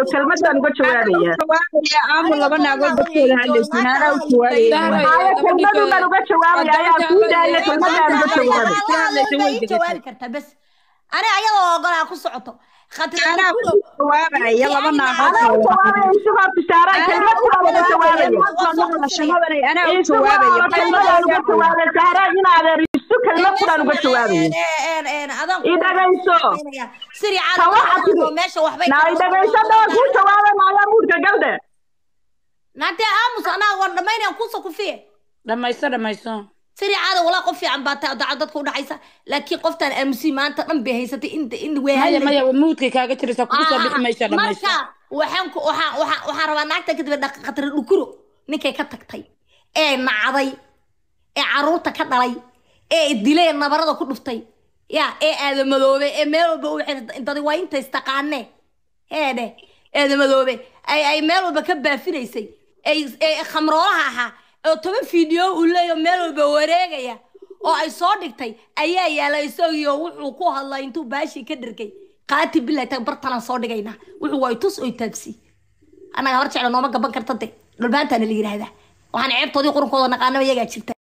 kelmadaan uga jawaabaya aamu laba naagood dadkooda hadlaysiin anaa u jawaabaya haya kelmadun baan uga jawaabaya ayaa kuu daaya kelmadaan uga jawaabay jawaabi kartaa bes ani ayadoo ogolaa ku socoto anaa ku jawaabaya laba naagood anaa u jawaabaya isagoo bishaara kelmad baan uga jawaabaya maqlashamadana anaa u isagoo jawaabaya kelmadaan uga jawaabay sahra in adeer isu kelmad kuraan uga jawaabaya i dhagayso siri Ta waxa tiri. caalamka meesha waxbay naa i dhagayso dhawaa kuu jawaabay maayaa muudka galdhe naatee aamus anaa war dhamaynayaan kuusa kufiye dhamayso dhamayso siri caada walaa qof fiican baa tahay daca dadka udhaxaysa laakiin qoftaan aamusi maanta dhan bay haysatay inta in maya weehal maya muudkay kaaga jiraysa kugu soo bixi maysa dhamayso marka waxaan ku waxaan waxaan waxaan rabaa naagta kadib dhaq khatar dhukuro ninkay ka tagtay ee nacday ee caruurta ka dhalay ee dilay ee nabarada ku dhuftay ya ee aadamadoobe ee meel walba u dadi waa inta istaqaane heedhe aadamadoobe ay ay meel walba ka baafinaysay ay ee khamroolaha ahaa oo toban fiideo uu leeyo meel walba wareegaya oo ay soo dhigtay ayaa yaala isagiyo wuxuu ku hadlay intuu baashii ka dhargay qaati bilahi tag bartalaan soo dhigaynaa wuxuu waa tus oy taabsi annaga hor jecla nooma gaban karta de dhulbaantaana la yidhaahdaa waxaan ceebtoodii qurunkooda naqaanaba iyagaa jirta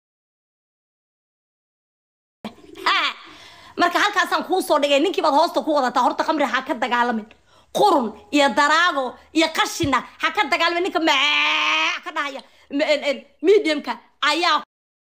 Ha! marka halkaasaan kuu soo dhigay ninkii baad hoosta ku wadataa horta khamri ha ka dagaalamin qurun iyo daraago iyo qashina ha ka dagaalamin ninka maa ka dhahaya m- en- en, mediumka ayaa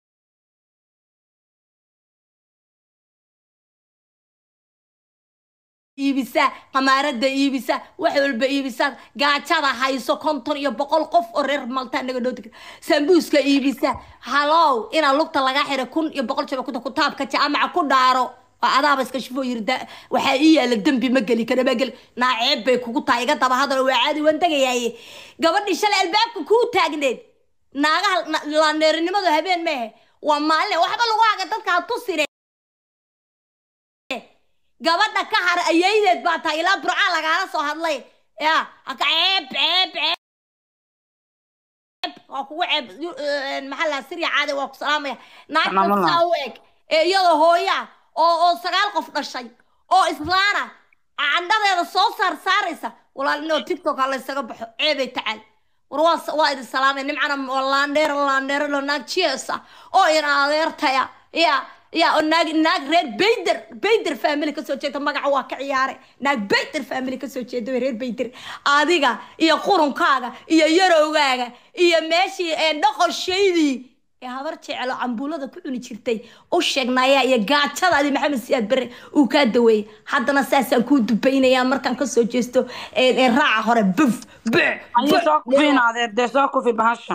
iibisa qamaarada iibisa wax walba iibisa gaajada hayso konton iyo boqol qof oo reer malta naga dhowti sambuuska iibisa halow inaa lugta laga xira kun iyo boqol jaba kuta kutaabka jaamaca ku dhaaro waa adaaba iska shifoo yiri da- waxaa ii yaala dembi ma geli kara ma geli naaceeb bay kugu tahay iga daba hadal waa caadi waan tegayaaye gabadhii shalay albaabka kuu taagneed naagaha na- laaneerinimadu habeen mehe waa maalin waxba lagu haga dadka ha tusine gabadha ka har ayaydeed baa tahay ilaa burcaa lagaala soo hadlay ya haka ceeb ceeb ceeb waa kugu ceeb yu- een, maxaa la sirya caadi waa ku salaamaya naagta Salaamullah. saa u eg ee iyadoo hooya oo oo sagaal qof dhashay oo islaana candhadeeda soo saar saaraysa walaalinoo tiktok ha laysaga baxo ceebay tacaal war waa s- waa idin salaamay nimcana waa laandheer laandheer lo naag jiesa oo ina adeertaya ya ya oo naag naag reer bayder bayder family kasoo jeeda magaca waa ka ciyaare naag bayder family kasoo jeeda reer bayder adiga iyo qurunkaaga iyo yarowgaaga iyo meeshii ee dhoqoshaydii ee habar jecelo cambuulada ku cuni jirtay u sheegnaya iyo gaajadaadi maxamed siyaad bare uu kaa daweeyey haddana saasaan kuu dubaynayaa markaan kasoo jeesto ee ee raaca hore buf bux ayo soo kufiin adeer dee soo kufi bahasha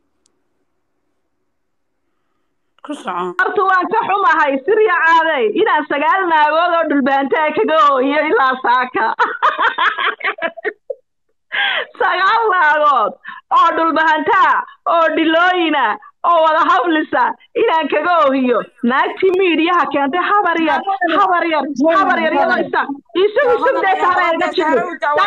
ku soco horta waan ka xumahay sirya caadey inaan sagaal naagood oo dhulbaantaa kaga oohiyo ilaa saaka sagaal naagood oo dhulbahantaa oo dhilooyina oo wada hawlisa inaan kaga oohiyo naagtii miidiyaha keentay habar yar habar yar habar yar iyadoo isa isugu sugdee saara iga jiro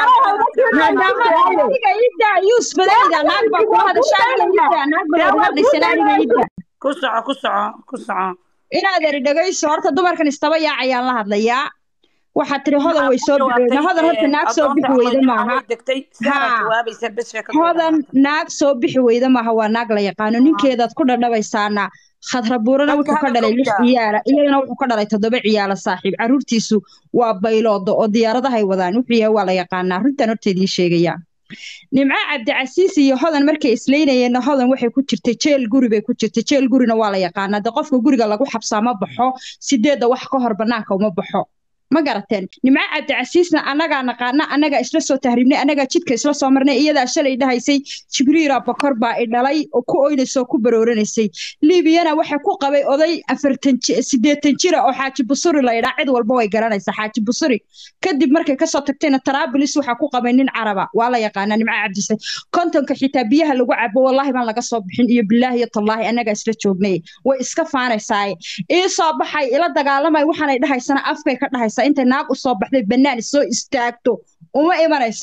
adiga idda yuus badayda naag baa ku hadashaa aniga idda naag baa ku hadlaysan aniga idda ku soco ku soco ku soco inaad eri dhagayso horta dumarkan istaba yaacayaan la hadlayaa waxaa tiri hodan way soo bixi hodan horta naag soo bixi weyda maaha degtay Haa. jawaabaysa bes sheeka hodan naag soo bixi weyda maaha waa naag la yaqaano ninkeedaad ku dhadhabaysaana khadrabuurana wuxuu ka dhalay lix ciyaala iyadana wuxuu ka dhalay toddoba ciyaala saaxiib caruurtiisu waa bayloodo oo diyaaradahay wadaan wuxuu yahay waa la yaqaanaa runtan horta idiin sheegayaa nimco cabdicasiis iyo hodan markay isleynayeenna hodan waxay ku jirtay jeel guri bay ku jirtay jeel gurina waa la yaqaanaa de qofka guriga lagu xabsaa ma baxo sideedda wax ka hor banaanka uma baxo ma garateen nimco cabdicasiisna annagaa naqaana annagaa isla soo tahriibnay annagaa jidka isla soo marnay iyadaa shalay dhahaysay jibriila bokor baa i dhalay oo ku oynaysay oo ku barooranaysay liibiyana waxa ku qabay oday afartan ji- siddeetan jira oo xaaji busuri la idhaa cid walba way garanaysaa xaaji busuri kadib markay kasoo tagtayna taraabulis waxaa ku qabay nin caraba waa la yaqaanaa nimco cabdise kontonka xitaa biyaha lagu cabo wallaahi baan laga soo bixin iyo bilaahi iyo tallaahi annagaa isla joognay way iska faanaysaaye ii soo baxay ila dagaalamay waxaanay dhahaysana afkay ka dhahaysaa intay naag u soo baxday bannaan soo istaagto uma imanayso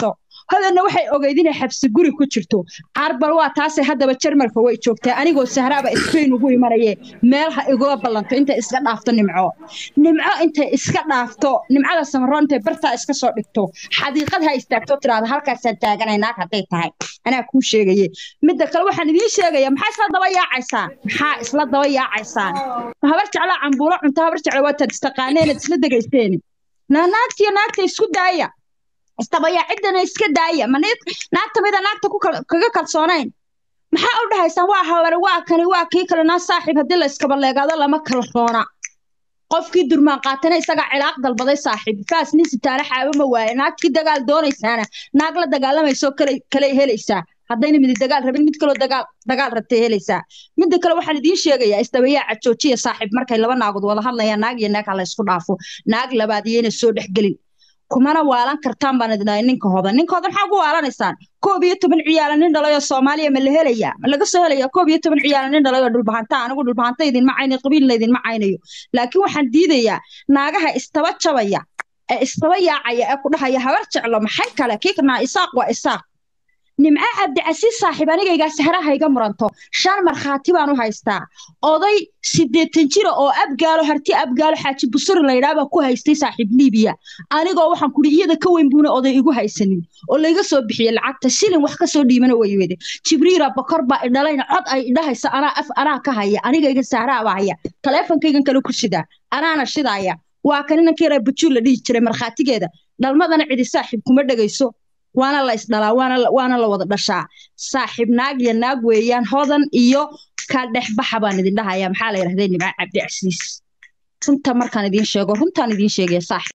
hodanna waxay ogeyd inay xabsi guri ku jirto carbal waa taasay haddaba jarmalka way joogtaa anigoo sahraaba spain ugu imanaye meel ha igula ballanto intay iska dhaafto nimco nimco intay iska dhaafto nimcada samaroon intay bartaa iska soo dhigto xadiiqad ha istaagto tiraahdo halkaasaan taaganay naag hadday tahay anaa kuu sheegaye midda kale waxaan idiin sheegaya maxaa isla daba yaacaysaan maxaa isla daba yaacaysaan habar jeclaa cambuulo cunto habar jecla waataad istaqaaneenad isla degaysteen naa naagtiyo naagta isku daaya istabaya ciddana iska daaya ma naagta mida naagta ku kaga kalsoonayn maxaa u dhahaysaan waa haware waa kani waa kii kale naa saaxiib haddii la iskabaleegaado lama kala roona qofkii durmaan qaatana isagaa cilaaq dalbaday saaxiib faas nin sitaale xaabo ma waaye naagtii dagaal doonaysaana naag la dagaalamayso kale kale helaysaa haddayna midi dagaal rabin mid kaloo dagaal dagaal rabtay helaysaa midda kale waxaan idiin sheegayaa isdabayaaca joojiya saaxiib markay laba naagood wada hadlayaan naag iyo naag ha la isku dhaafo naag labaad iyayna soo dhexgelin kumana waalan kartaan baan idinahay ninka hodan ninka hodan maxaa ugu waalanaysaan koob iyo toban ciyaala nin dhalay oo soomaaliya ma la helayaa ma laga soo helayaa koob iyo toban ciyaala nin dhalay oo dhulbahanta anigu dhulbahanta idinma caynayo qabiilna idinma caynayo laakiin waxaan diidayaa naagaha istaba jabaya ee istaba yaacaya ee ku dhahaya habar jeclo maxay kale kiiknaa isaaq waa isaaq nimco cabdicasiis saaxiib anigaygaa sahraha iga muranto shan markhaati baan u haystaa oday siddeetan jira oo abgaalo harti abgaalo xaaji busuri laydhaabaa ku haystay saaxiib liibiya anigoo waxaan kuri iyada ka weyn buuna oday igu haysanin oo layga soo bixiyey lacagta shilin wax ka soo dhiimana way wede jibriira bakor baa idhalayna cod ay idhahaysa anaa af anaa ka haya anigayga sahraa baa haya taleefonkaygan kale ku shidaa anaana shidaaya waa kan inankii yara bujuul la dhihi jiray markhaatigeeda dhalmadana cidi saaxiib kuma dhegayso waana la isdhalaa waana waana la wada dhashaa saaxiib naag iyo naag weeyaan hodan iyo ka dhexbaxa baan idin dhahayaa maxaa la yidhahday nimco cabdicasiis runta markaan idiin sheego runtaan idiin sheegaya saaxiib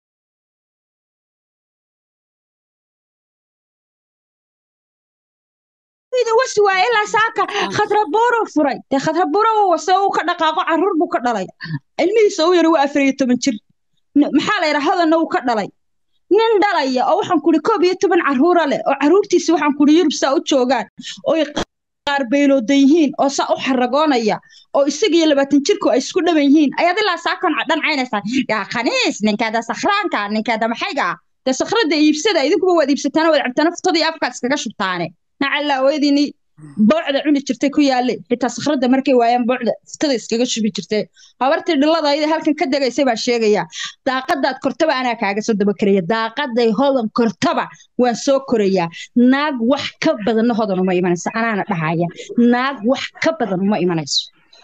wasi waaye ilaa saaka khadrabuuro furay dee khadrabuuro wase uu ka dhaqaaqo caruur buu ka dhalay ilmihiisa u yara waa afar iyo toban jir maxaa la yidhaha hodanna uu ka dhalay nin dhalaya oo waxaan kuri koob iyo toban caruura leh oo caruurtiisi waxaan kuri yurub saa u joogaan oy qaar beylooda yihiin oo saa u xaragoonaya oo isaga iyo labaatan jirku ay isku dhaban yihiin ayaad ilaa saakon dhan caynaysaa yaa khaniis ninkaada sakhraanka ninkaada maxayga dee sakhrada iibsada idinkuba waad iibsataana waad cabtaana futadii afkaad iskaga shubtaane nacallaa weydini boocda cuni jirtay ku yaalle xitaa sakhrada markay waayaan boocda futada iskaga shubi jirtay habartii dhillada ayada halkan ka degaysay baa sheegaya daaqadaad kortaba anaa kaaga soo daba karaya daaqaday hodan kortaba waan soo korayaa naag wax ka badanna hodan uma imanayso anaana dhahaya naag wax ka badan uma imanayso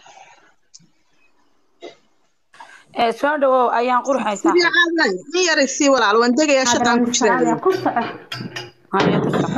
soo dhawow ayaan qurxaysaa nin yaray sii walaal waan degayaa shaqaan ku jiraa ku soco Haya, ku soco.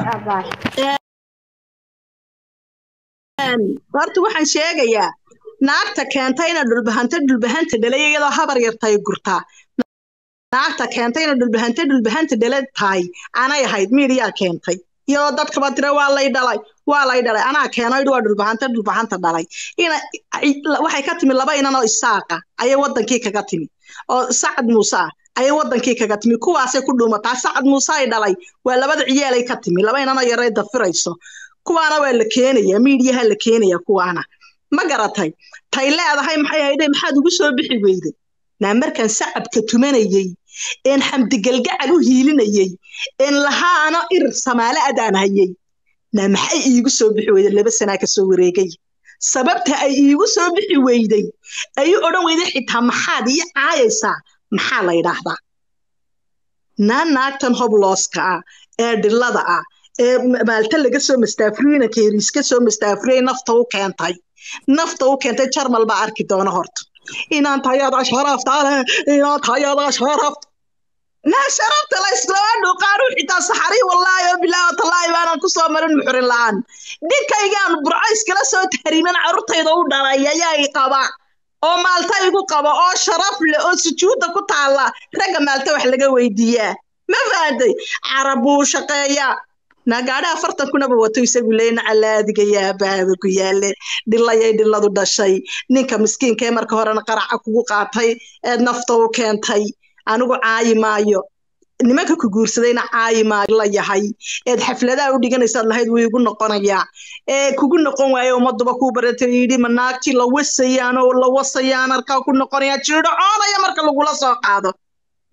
horta waxaan sheegayaa naagta keentay ina dhulbahanta dhulbahanta dhalay iyadoo habar yartay gurtaa naagta keentay ina dhulbahanta dhulbahanta dhala tahay anay ahayd miiriyaa keentay iyadoo dadkaba tira waa lay dhalay waa lay dhalay anaa keenay waa dhulbahanta dhulbahanta dhalay ina waxay ka timi laba inan oo isaaqa ayay wadankii kaga timi oo sacad muuse ah ayay wadankii kaga timi kuwaasay ku dhuumataa sacad muuse ay dhalay waa labada ciyaalay ka timi laba inanoo yaray dafirayso kuwaana waa la keenaya miidiyaha la keenaya kuwaana ma garatay tay leedahay maxay hayde maxaad ugu soo bixi weyday naa markaan sacabka tumanayey een xamdigalgacal u hiilinayey een lahaana irir samaale adaan hayey naa maxay iigu soo bixi weyday laba sanaa ka soo wareegay sababta ay iigu soo bixi weyday ayu odhan weyday xitaa maxaad ii caayaysaa maxaa la yidhaahdaa naa naagtan hoblooska ah ee dhillada ah ee maalta laga soo mastaafuriyeyna keeriis ka soo mastaafuriyey nafta u keentay nafta u keentay jarmal baa arki doona horta inaan tayada sharafta leh inaan tayada sharafta naa sharafta la islama dhuuqaanu xitaa saxarii wallaahi oo bilaahi oo tallaahi baanan ku soo marin muxurin la-aan dhinkaygaan burco iskala soo tahriiman carruurtayda u dhalay ayaa i qaba oo maalta igu qaba oo sharaf leh oo sujuudda ku taalla ragga maalta wax laga weydiiyaa ma fahanday carab buu shaqeeyaa naagaadha afartan kunaba wato isagu leeyna calaadiga yaabaaba ku yaale dhilayay dhiladu dhashay ninka miskiinka ee marka horena qaraca kugu qaatay eed nafta u keentay anigu caayi maayo nimanka ku guursadayna caayi maayo la yahay eed xafladaha u dhiganaysaad lahayd wuu igu noqonayaa ee kugu noqon waaye ummaduba kuu baratay yidhi ma naagtii la wasayaan oo la wasayaan arkaa ku noqonayaa jiidho coonaya marka lagula soo qaado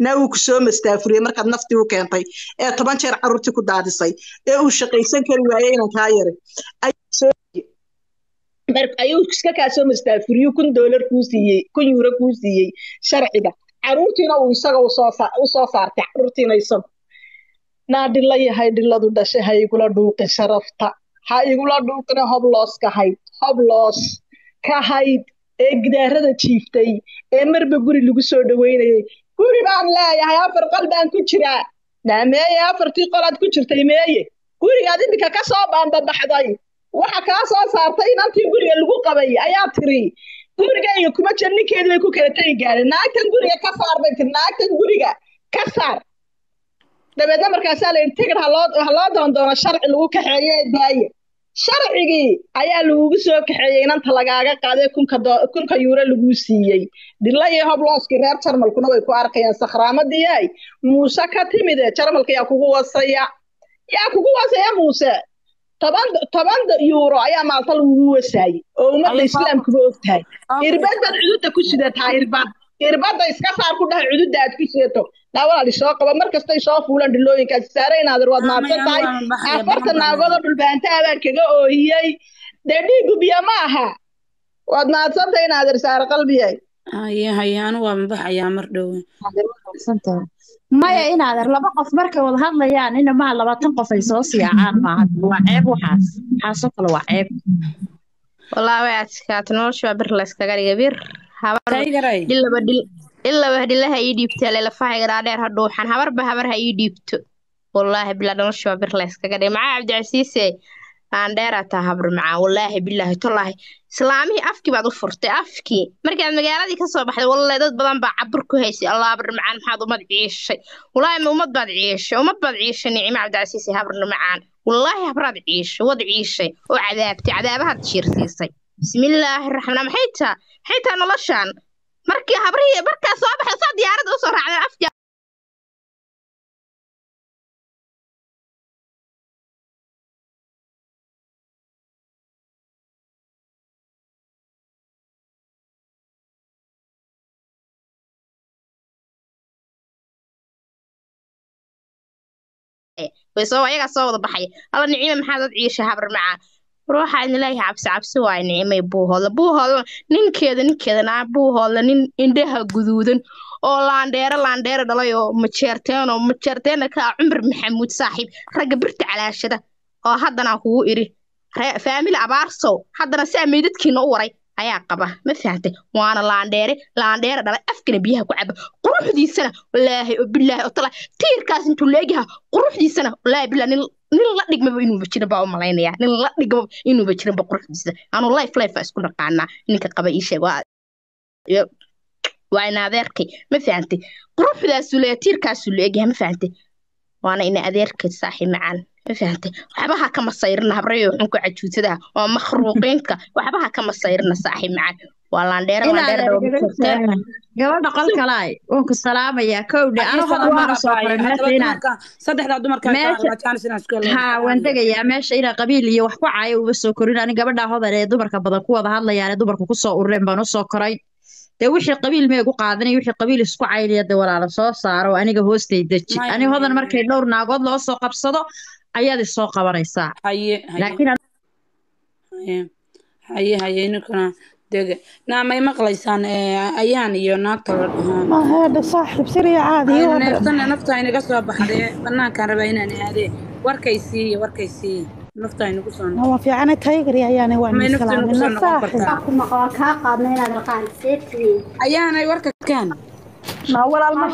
naa wuu ku soo mastaafuriyey markaad naftii u keentay ee toban jeer carruurtii ku daadisay ee uu shaqaysan kari waayey inan kaa yaray ayuu soo mar- ayuu iska kaa soo mastaafuriyey kun doolar kuu siiyey kun yuuro kuu siiyey sharciga carruurtiina uu isaga usoo sa- usoo saartay carruurtiina isagu naa dhilla yahay dhilladu dhashay ha igula dhuuqin sharafta ha igula dhuuqina hobloos ka hayd hobloos ka hayd ee gidaarada jiiftay ee marba guri lagu soo dhaweynayay guri baan leeyahay afar qol baan ku jiraa naa meeye afartii qolaad ku jirtay meeye gurigaad iminka ka soo baanbabaxday waxa kaa soo saartay inantii guriga lagu qabay ayaa tiri gurigayga kuma jir ninkeedii bay ku kala tegi gaadeen naagtan guriga ka saar bay tiri naagtan guriga ka saar dabeedna markaasaa la yidhi tigir ha loo ha loo doondoono sharci lagu kaxeeyo ee daaye sharcigii ayaa lagugu soo kaxeeyey inanta lagaaga qaaday kunka doo- kunka yuuro laguu siiyey dhilla iyo hoblooskii reer jarmalkuna way ku arkayaan sakhraamadii ay muuse ka timide jarmalka yaa kugu wasaya yaa kugu wasaya muuse toban toban yuuro ayaa maalta lagugu wasaayey oo ummadda islaamkuba ogtahay irbadad cududda ku sidataa irbad irbadda iska saar ku dhaha cududda aad ku sidato naa walaali soo qaba mar kastay soo fuulan dhilooyinkaasi saare inaadir waad mahadsan tahay afarta naagoodoo dhulbaantaha baan kaga oohiyey dee dhiigu biyo ma aha waad mahadsan tahay inaadir saare qalbiyay haye haye anu waa mabaxayaa mar dhowe maya inaadeer laba qof markay wada hadlayaan inamaha labaatan qof ay soo siyaacaan maaha waa ceeb waxaas waxaasoo kale waa ceeb والله way adkaatay nolosha waa bir la iskaga dhigay bir habar taygaray dhilaba dhil dhilaba dhilaha ii dhiibto lelafaha garaadheer ha dhuuxan habarba habar ha ii dhiibto wallaahi bilaa nolosha waa bir la iskaga dhigay macaa cabdicasiise aan dheeraa taa habar macaa wallaahi bilaahi tolaahi islaamihii afkii baad u furtay afkii markaad magaaladii ka soo baxday wallahi dad badan baa cabur ku haysay allah habar macaan maxaad ummad ciishay wallaahi ma ummad baad ciishay ummad baad ciishay nicimo cabdicasiise habar macaan wallaahi habraad ciishay wad ciishay oo cadaabtay cadaabahaad jiirsiisay bismillaahi raxmaan maxay taa maxay taa noloshaan markii habrihii markaa soo baxay saa diyaaradda usoo raacdeen afkii way soo ayagaa soo wada baxay alla nicime maxaa dad ciisha habar macaan ruuxa idin leeyahay cabsi cabsi waaye nicimay buuhoodla buuhoodla ninkeeda ninkeeda naa buuhoodla nin indhaha guduudan oo laandheero laandheero dhalay oo majeerteen oo majeerteena ka ah cumar maxamuud saaxiib ragga birta calaashada oo haddana kugu iri ree- faamili abaarsow haddana saa meydadkiina u waray ayaa qaba ma fahantay waana laandheere laandheere dhalay afkana biyaha ku caba quruxdiisana walaahi oo bilaahi oo talaa tiirkaas intuu leegyaha quruxdiisana walaahi bilaa nin nin la dhigmaba inuuba jirin baa u malaynayaa nin la dhigmaba inuuba jirinba quruxdiisa anu life life aa isku naqaanaa ninka qaba ii sheeg waa iyo- waa ina adeerkay ma fahantay quruxdaasuu leeyahay tiirkaasuu leegyahay ma fahantay waana ina adeerkay saaxiib macaan ma fahantay waxbaha ka masayrina habrayo xunka cajuutada oo makhruuqiinka waxbaha ka masayrina saaxiib macaan waa laandheere laandheere inaadeer daba majeerteen gabadha qolkalaay waan ku salaamayaa kowdhe anu hodan baana soo qoray meesha inaan saddexdaa dumarka Meesha- haa waan degayaa meesha inaa qabiil iyo wax ku caayo uba soo korin ani gabadha hodan ee dumarka badan ku wada hadlayaan ee dumarka kusoo urureen baan usoo koray dee wixii qabiil mee gu qaadanay wixii qabiil isku caynaya dee walaala soo saaro aniga hoostay deji Maya, ani hodan maya, markay dhowr naagood loo soo qabsado ayaad isoo qabanaysaa haye haye laakiin haye haye haye ninkuna dege naa may maqlaysaan eh, ayaan iyo naagta la dhahaa ما هذا صاحب سريع عادي Ay, واحد neeftana nafta inaga soo baxdee banaankaan rabaa inaan aadee warkay siiye warkay siiye nafta inagu soo noqo هو في عنا تايجر يعني may وعن nafta السلام inagu soo إنه noqon صاحب kartaa ayaanay warka kaan ما ولا المرة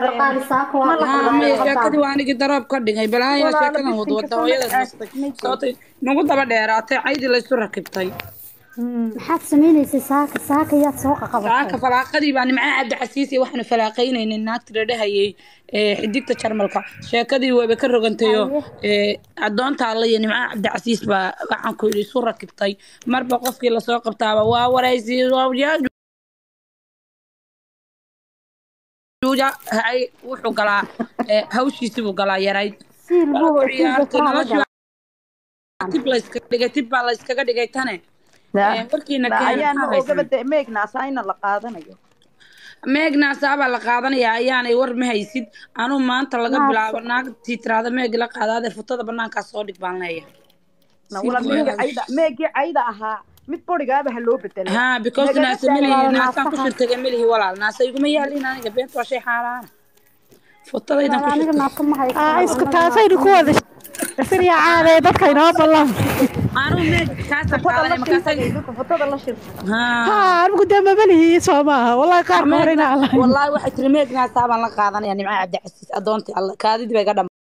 haa maya sheekadii waa anigii daroob ka dhigay balaayo sheekadan wadwada hooyada nastay sababtay nagu daba dheeraatay caydii laysu rakibtay maxaad samaynaysa saaka saaka yaad soo qaqabatay saaka falaaqadii baa nimca cabdicasiisi waxaanu falaaqaynaynay naagti la dhahayay ee, xidigta jarmalka sheekadii wayba ka rogantayoo ee, addoonta alla iyo nimca cabdicasiis baa waxaan ku yidhi isu rakibtay marba qofkii lasoo qabtaaba waa waraysi hay wuxuu galaa ee, hawshiisii buu galaa yarayd siil buu Waa hoostiisa ciyaartay faraha la noloshii galay baa tib layskaga dhigay tib baa layskaga dhigay tane Ee, markiina keenay ayaan maxaa ma ogaba haysan de meegnaas ayna la qaadanayo meegnaasaabaa la qaadanayaa ayaanay war ma haysid anuu maanta laga Naasa. bilaabo naagtii tiraada meeg la qaada adeer futada banaankaa soo dhig baan leeyahay Na walaal meegii cayda meegii cayda ahaa mid borigaaba ha loo bedelo haa because Nagala naasa melihi walaal, naasaan ku naasaha. shirtaga melihi walaal naasa iguma yaalin aniga beenta waa shay xaaraana futadaydan ku aniga shirtay naasa ma haysto aa isku taasaynu ku wada sirya caadee dadka inoo ballan anuu meeg kaasaan fotada la qaadanaya markaasay shirtay marka fotada la shirtay haa haa anigu dee mabalihi soo maaha wallahi qaarka hore inaa wallaahi waxay tiri meeg naasaa baan la qaadanaya nimca cabdicasiis adoontii alle kaadidii bay ga dham